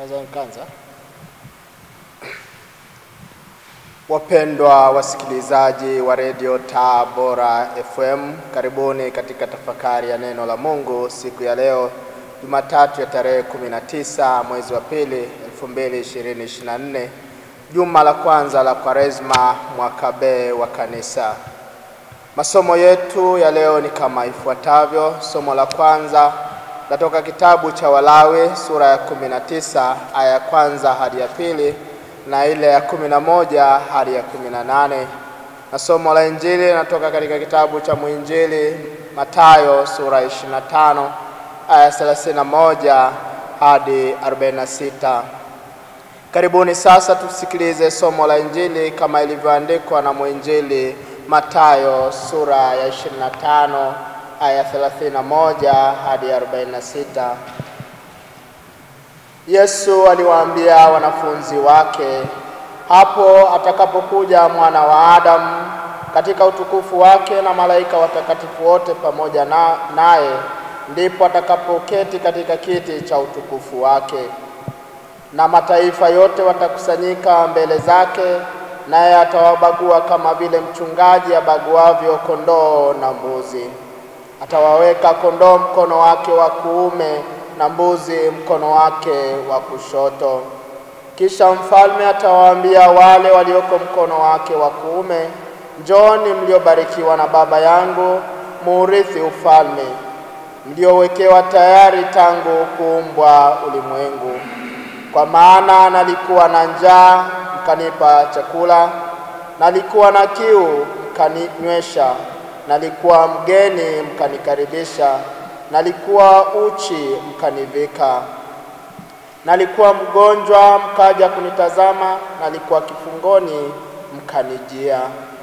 Naweza nikaanza. Wapendwa wasikilizaji wa redio Taa Bora FM, karibuni katika tafakari ya neno la Mungu siku ya leo Jumatatu ya tarehe 19 mwezi wa pili 2024, juma la kwanza la Kwaresma mwaka B wa Kanisa. Masomo yetu ya leo ni kama ifuatavyo. Somo la kwanza latoka kitabu cha Walawi sura ya 19 aya ya kwanza hadi ya pili na ile ya kumi na moja hadi ya kumi na nane na somo la Injili linatoka katika kitabu cha mwinjili Mathayo sura ya 25 aya 31 hadi 46. Karibuni sasa tusikilize somo la Injili kama ilivyoandikwa na mwinjili Mathayo sura ya 25 aya 31 hadi 46. Yesu aliwaambia wanafunzi wake, hapo atakapokuja mwana wa Adamu katika utukufu wake na malaika watakatifu wote pamoja na naye, ndipo atakapoketi katika kiti cha utukufu wake, na mataifa yote watakusanyika mbele zake, naye atawabagua kama vile mchungaji abaguavyo kondoo na mbuzi. Atawaweka kondoo mkono wake wa kuume na mbuzi mkono wake wa kushoto. Kisha mfalme atawaambia wale walioko mkono wake wa kuume, njooni mliobarikiwa na Baba yangu, muurithi ufalme mliowekewa tayari tangu kuumbwa ulimwengu. Kwa maana nalikuwa na njaa, mkanipa chakula, nalikuwa na kiu, mkaninywesha, nalikuwa mgeni, mkanikaribisha nalikuwa uchi mkanivika, nalikuwa mgonjwa mkaja kunitazama, nalikuwa kifungoni mkanijia.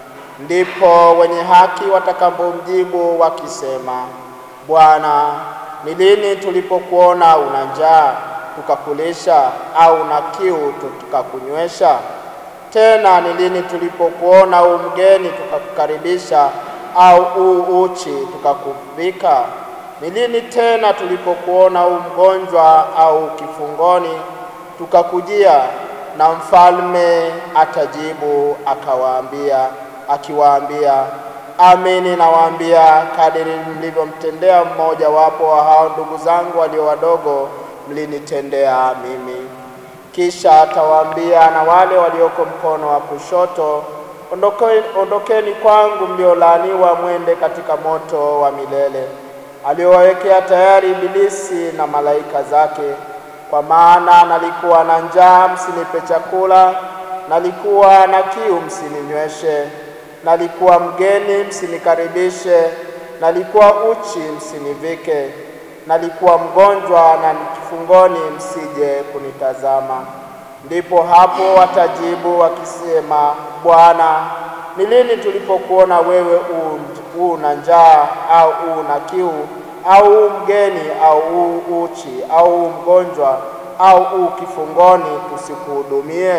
Ndipo wenye haki watakapomjibu wakisema, Bwana, ni lini tulipokuona una njaa tukakulisha, au una kiu tukakunywesha? Tena ni lini tulipokuona u mgeni tukakukaribisha, au u uchi tukakuvika? Ni lini tena tulipokuona u mgonjwa au kifungoni tukakujia? Na mfalme atajibu akawaambia, akiwaambia, amini nawaambia, kadiri mlivyomtendea mmoja wapo wa hao ndugu zangu walio wadogo, mlinitendea mimi. Kisha atawaambia na wale walioko mkono wa kushoto, ondokeni, ondokeni kwangu mliolaaniwa, mwende katika moto wa milele aliowawekea tayari Ibilisi na malaika zake. Kwa maana nalikuwa na njaa, msinipe chakula; nalikuwa na kiu, msininyweshe; nalikuwa mgeni, msinikaribishe; nalikuwa uchi, msinivike; nalikuwa mgonjwa na kifungoni, msije kunitazama. Ndipo hapo watajibu wakisema, Bwana, ni lini tulipokuona wewe u una njaa au una kiu au u mgeni au u uchi au u mgonjwa au u kifungoni tusikuhudumie?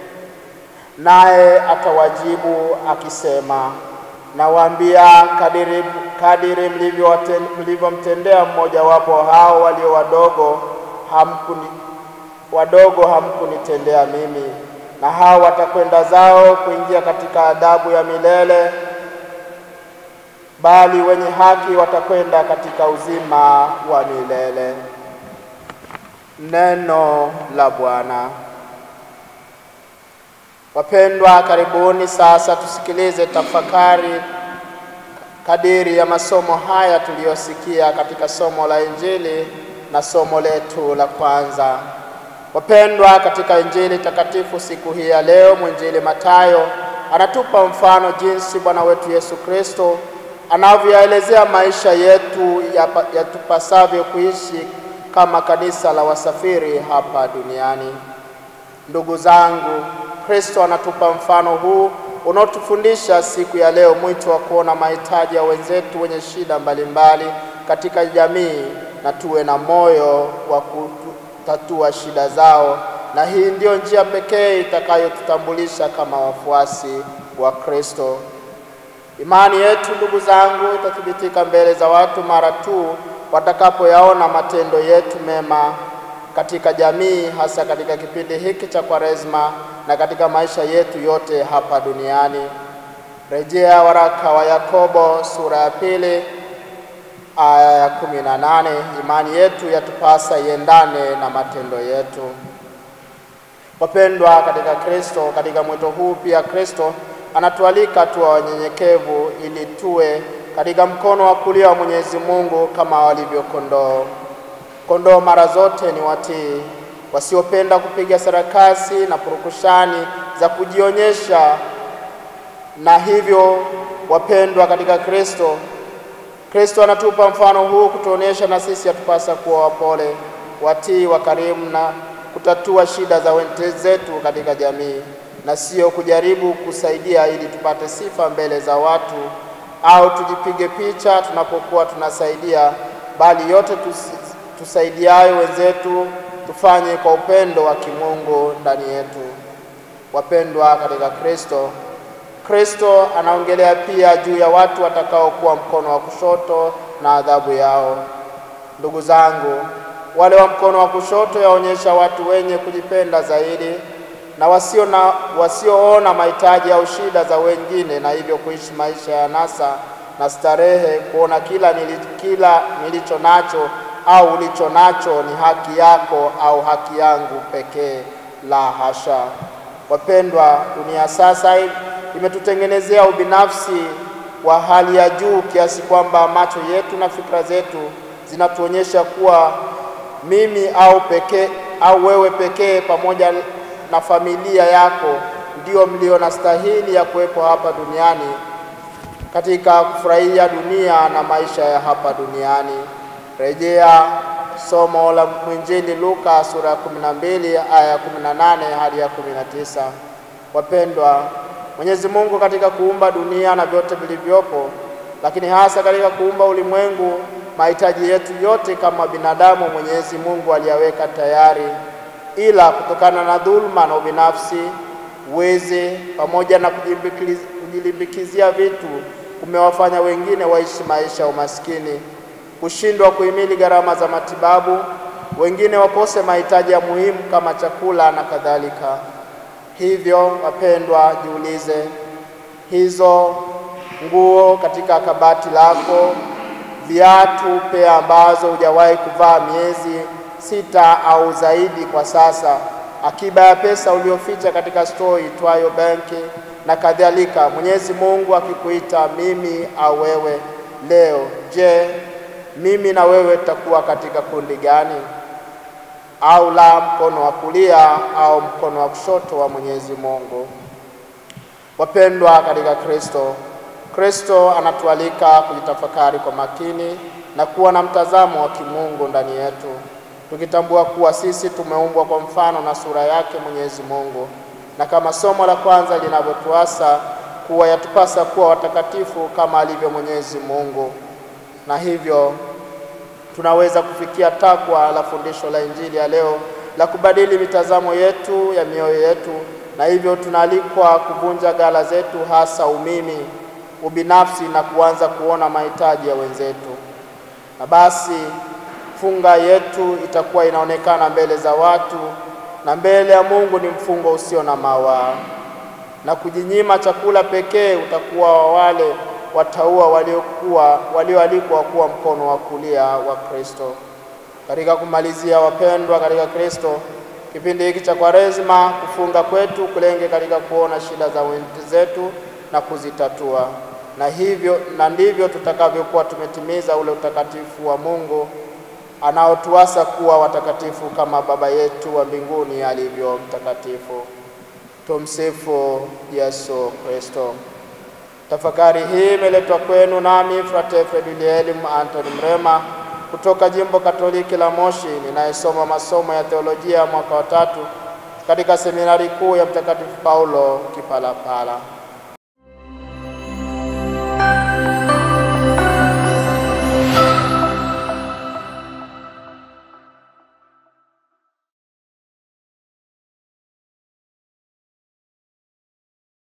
Naye atawajibu akisema, nawaambia, kadiri, kadiri mlivyomtendea mmojawapo hao walio wadogo hamkuni, wadogo hamkunitendea mimi. Na hao watakwenda zao kuingia katika adhabu ya milele bali wenye haki watakwenda katika uzima wa milele. Neno la Bwana. Wapendwa, karibuni sasa tusikilize tafakari kadiri ya masomo haya tuliyosikia katika somo la Injili na somo letu la kwanza. Wapendwa, katika Injili takatifu siku hii ya leo, mwinjili Mathayo anatupa mfano jinsi Bwana wetu Yesu Kristo anavyoelezea maisha yetu yatupasavyo kuishi kama kanisa la wasafiri hapa duniani. Ndugu zangu, Kristo anatupa mfano huu unaotufundisha siku ya leo mwito wa kuona mahitaji ya wenzetu wenye shida mbalimbali mbali katika jamii na tuwe na moyo wa kutatua shida zao, na hii ndiyo njia pekee itakayotutambulisha kama wafuasi wa Kristo. Imani yetu ndugu zangu itathibitika mbele za watu mara tu watakapoyaona matendo yetu mema katika jamii, hasa katika kipindi hiki cha Kwaresma na katika maisha yetu yote hapa duniani. Rejea waraka wa Yakobo sura ya pili aya ya kumi na nane. Imani yetu yatupasa iendane na matendo yetu. Wapendwa katika Kristo, katika mwito huu pia Kristo anatualika tuwa wanyenyekevu ili tuwe katika mkono wa kulia wa Mwenyezi Mungu kama walivyo kondoo. Kondoo mara zote ni watii, wasiopenda kupiga sarakasi na purukushani za kujionyesha. Na hivyo wapendwa katika Kristo, Kristo anatupa mfano huu kutuonyesha na sisi atupasa kuwa wapole, watii, wakarimu na kutatua shida za wenzetu katika jamii, na sio kujaribu kusaidia ili tupate sifa mbele za watu au tujipige picha tunapokuwa tunasaidia, bali yote tusi, tusaidiayo wenzetu tufanye kwa upendo wa kimungu ndani yetu. Wapendwa katika Kristo, Kristo anaongelea pia juu ya watu watakaokuwa mkono wa kushoto na adhabu yao. Ndugu zangu, wale wa mkono wa kushoto yaonyesha watu wenye kujipenda zaidi na wasio na wasioona mahitaji au shida za wengine, na hivyo kuishi maisha ya nasa na starehe, kuona kila, nili, kila nilicho nacho au ulicho nacho ni haki yako au haki yangu pekee. La hasha! Wapendwa, dunia sasa imetutengenezea ubinafsi wa hali ya juu kiasi kwamba macho yetu na fikra zetu zinatuonyesha kuwa mimi au pekee au wewe pekee pamoja na familia yako ndio mlio na stahili ya kuwepo hapa duniani katika kufurahia dunia na maisha ya hapa duniani. Rejea somo la mwinjili Luka sura ya 12 aya ya 18 hadi ya 19. Wapendwa, Mwenyezi Mungu katika kuumba dunia na vyote vilivyopo, lakini hasa katika kuumba ulimwengu, mahitaji yetu yote kama binadamu Mwenyezi Mungu aliyaweka tayari, ila kutokana na dhuluma na ubinafsi, wizi pamoja na kujilimbikizia vitu kumewafanya wengine waishi maisha ya umaskini, kushindwa kuhimili gharama za matibabu, wengine wakose mahitaji ya muhimu kama chakula na kadhalika. Hivyo wapendwa, jiulize, hizo nguo katika kabati lako, viatu pea ambazo hujawahi kuvaa miezi sita au zaidi kwa sasa, akiba ya pesa ulioficha katika store itwayo benki na kadhalika. Mwenyezi Mungu akikuita mimi au wewe leo, je, mimi na wewe tutakuwa katika kundi gani? Au la mkono wa kulia au mkono wa kushoto wa Mwenyezi Mungu? Wapendwa katika Kristo, Kristo anatualika kujitafakari kwa makini na kuwa na mtazamo wa kimungu ndani yetu, tukitambua kuwa sisi tumeumbwa kwa mfano na sura yake Mwenyezi Mungu, na kama somo la kwanza linavyotuasa kuwa yatupasa kuwa watakatifu kama alivyo Mwenyezi Mungu, na hivyo tunaweza kufikia takwa la fundisho la Injili ya leo la kubadili mitazamo yetu ya mioyo yetu, na hivyo tunaalikwa kuvunja ghala zetu, hasa umimi, ubinafsi na kuanza kuona mahitaji ya wenzetu, na basi funga yetu itakuwa inaonekana mbele za watu na mbele ya Mungu ni mfungo usio na mawaa, na kujinyima chakula pekee utakuwa wa wale wataua waliokuwa walioalikwa kuwa mkono wa kulia wa Kristo. Katika kumalizia, wapendwa katika Kristo, kipindi hiki cha Kwaresma, kufunga kwetu kulenge katika kuona shida za wenzetu na kuzitatua, na hivyo na ndivyo tutakavyokuwa tumetimiza ule utakatifu wa Mungu anaotuasa kuwa watakatifu kama Baba yetu wa mbinguni alivyo mtakatifu. Tumsifu Yesu Kristo. Tafakari hii imeletwa kwenu nami Frate Fredulielim Antoni Mrema kutoka Jimbo Katoliki la Moshi, ninayesoma masomo ya teolojia mwaka wa tatu katika seminari kuu ya Mtakatifu Paulo Kipalapala.